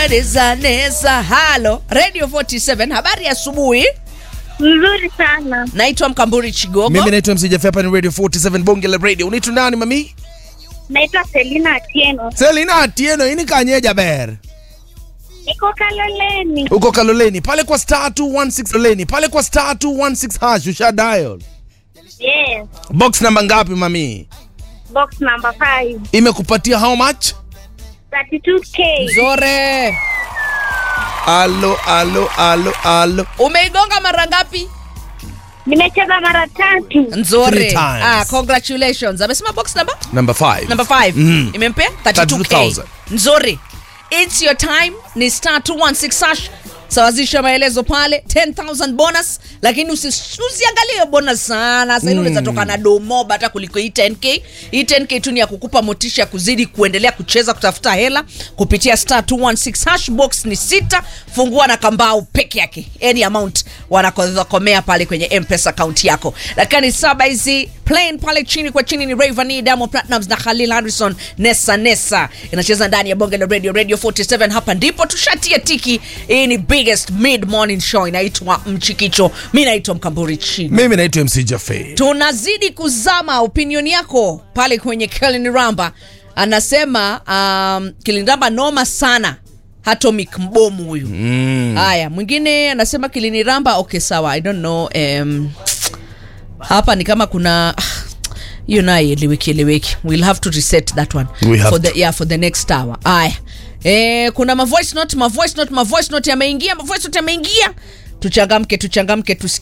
neza neza. Halo Radio 47, habari ya asubuhi. Mzuri sana. Naitwa Mkamburi Chigogo. Mimi naitwa MC Jeff hapa ni Radio 47 Bonge la Radio. Unaitwa nani mami? Naitwa Selina Atieno. Selina Atieno, ini kanyeja ber. Niko Kaloleni. Uko Kaloleni pale kwa star 216 Kaloleni pale kwa star 216 hash usha dial. Yes. Box namba ngapi mami? Box number 5. Imekupatia how much? 32k. Zore. Alo alo alo alo. Umeigonga mara ngapi? Nimecheza mara tatu. Nzore. Three times. Ah, congratulations. Amesema box number? Number 5. Number 5. Mm. Imempea 32k. 32,000. Nzuri. It's your time. Ni star 216 hash. Sawazisha maelezo pale 10000 bonus, lakini usi- usiangalie bonus sana. Sasa mm. unaweza toka na domoba hata kuliko hii 10k. Hii 10k tu ni ya kukupa motisha ya kuzidi kuendelea kucheza kutafuta hela kupitia star 216 hash. Box ni sita, fungua na kambao peke yake, any amount wanakomea pale kwenye M-Pesa account yako. Lakini saba hizi plain pale chini kwa chini ni Rayvanny, Diamond Platnumz na Khalil Harrison, Nessa Nessa inacheza ndani ya bonge la radio radio 47. Hapa ndipo tushatia tiki. Hii ni biggest mid morning show inaitwa Mchikicho. Mi naitwa Mkamburi Chigo. Mimi naitwa MC Jeff. Tunazidi kuzama opinion yako pale kwenye Kelin Ramba anasema um, Kilindamba noma sana Atomic mbomu huyu haya mwingine anasema kiliniramba okay sawa i don't know um, hapa ni kama kuna hiyo naye eleweki eleweki we'll have to reset that one We have for to. the, yeah, for the next hour haya e, kuna ma voice note ma voice note ma voice note yameingia ma voice note yameingia tuchangamke tuchangamke tusikie